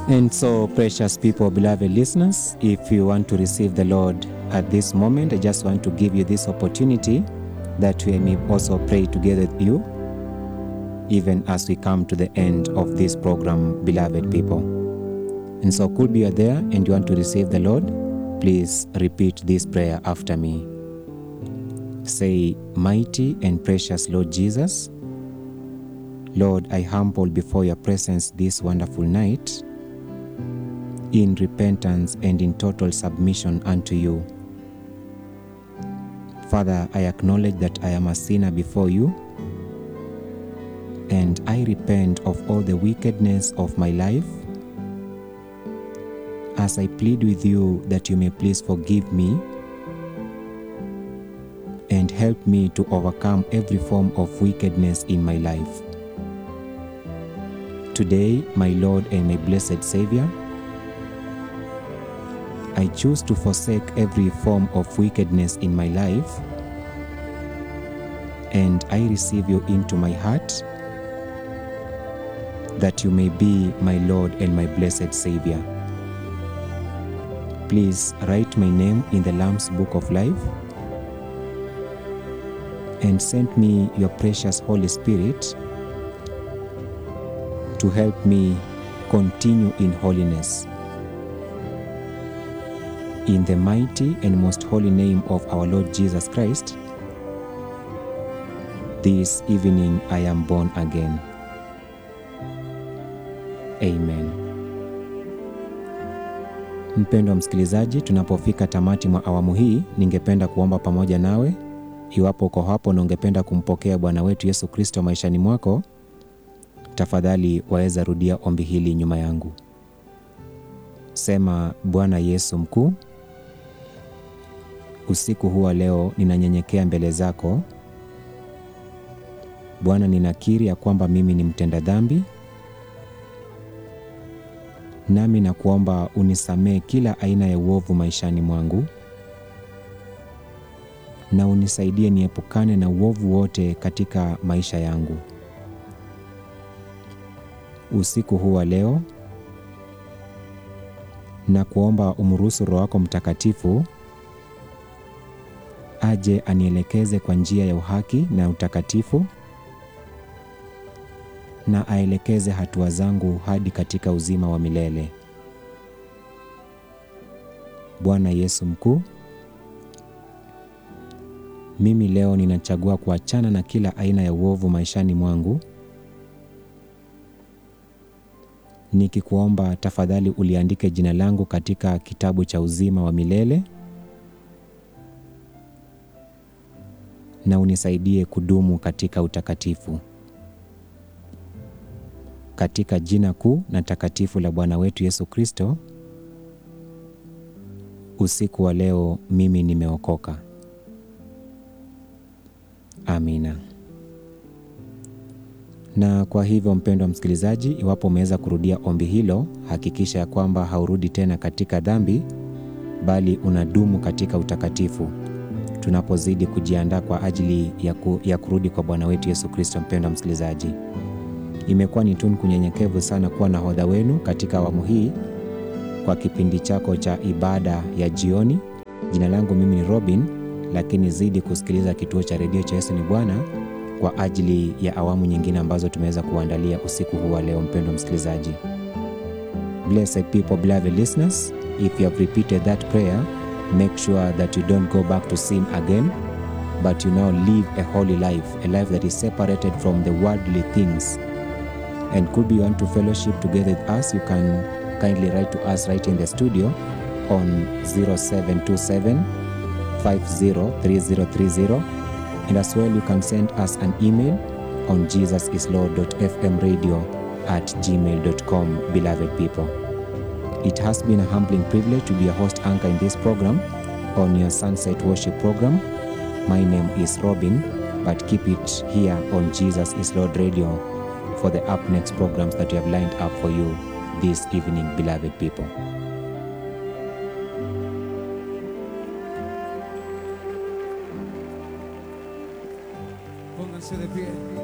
And so, precious people, beloved listeners, if you want to receive the Lord at this moment, I just want to give you this opportunity that we may also pray together with you, even as we come to the end of this program, beloved people. And so, could be you are there and you want to receive the Lord, please repeat this prayer after me. Say, Mighty and precious Lord Jesus, Lord, I humble before your presence this wonderful night in repentance and in total submission unto you. Father, I acknowledge that I am a sinner before you, and I repent of all the wickedness of my life. As I plead with you that you may please forgive me and help me to overcome every form of wickedness in my life. Today, my Lord and my blessed Savior, I choose to forsake every form of wickedness in my life and I receive you into my heart that you may be my Lord and my blessed Savior. Please write my name in the Lamb's Book of Life and send me your precious Holy Spirit to help me continue in holiness. In the mighty and most holy name of our Lord Jesus Christ, this evening I am born again. Amen. Mpendwa msikilizaji, tunapofika tamati mwa awamu hii, ningependa kuomba pamoja nawe. Iwapo uko hapo na ungependa kumpokea Bwana wetu Yesu Kristo maishani mwako, tafadhali waweza rudia ombi hili nyuma yangu. Sema: Bwana Yesu mkuu, usiku huu wa leo ninanyenyekea mbele zako Bwana, ninakiri ya kwamba mimi ni mtenda dhambi, nami na kuomba unisamee kila aina ya uovu maishani mwangu, na unisaidie niepukane na uovu wote katika maisha yangu. Usiku huu wa leo na kuomba umruhusu Roho wako Mtakatifu aje anielekeze kwa njia ya uhaki na utakatifu na aelekeze hatua zangu hadi katika uzima wa milele. Bwana Yesu mkuu, mimi leo ninachagua kuachana na kila aina ya uovu maishani mwangu, nikikuomba tafadhali uliandike jina langu katika kitabu cha uzima wa milele na unisaidie kudumu katika utakatifu. Katika jina kuu na takatifu la Bwana wetu Yesu Kristo, usiku wa leo mimi nimeokoka. Amina. Na kwa hivyo, mpendwa msikilizaji, iwapo umeweza kurudia ombi hilo, hakikisha ya kwamba haurudi tena katika dhambi, bali unadumu katika utakatifu tunapozidi kujiandaa kwa ajili ya, ku, ya kurudi kwa Bwana wetu Yesu Kristo. Mpendwa msikilizaji, imekuwa ni tunu kunyenyekevu sana kuwa nahodha wenu katika awamu hii kwa kipindi chako cha ibada ya jioni. Jina langu mimi ni Robin, lakini zidi kusikiliza kituo cha redio cha Yesu ni Bwana kwa ajili ya awamu nyingine ambazo tumeweza kuandalia usiku huu wa leo. Mpendwa msikilizaji, blessed people, beloved listeners, if you have repeated that prayer make sure that you don't go back to sin again but you now live a holy life a life that is separated from the worldly things and could be you want to fellowship together with us you can kindly write to us right in the studio on 0727 503030 and as well you can send us an email on jesusislord.fmradio at gmail.com beloved people It has been a humbling privilege to be a host anchor in this program on your Sunset Worship program. My name is Robin, but keep it here on Jesus is Lord Radio for the up next programs that we have lined up for you this evening, beloved people. Pónganse de pie.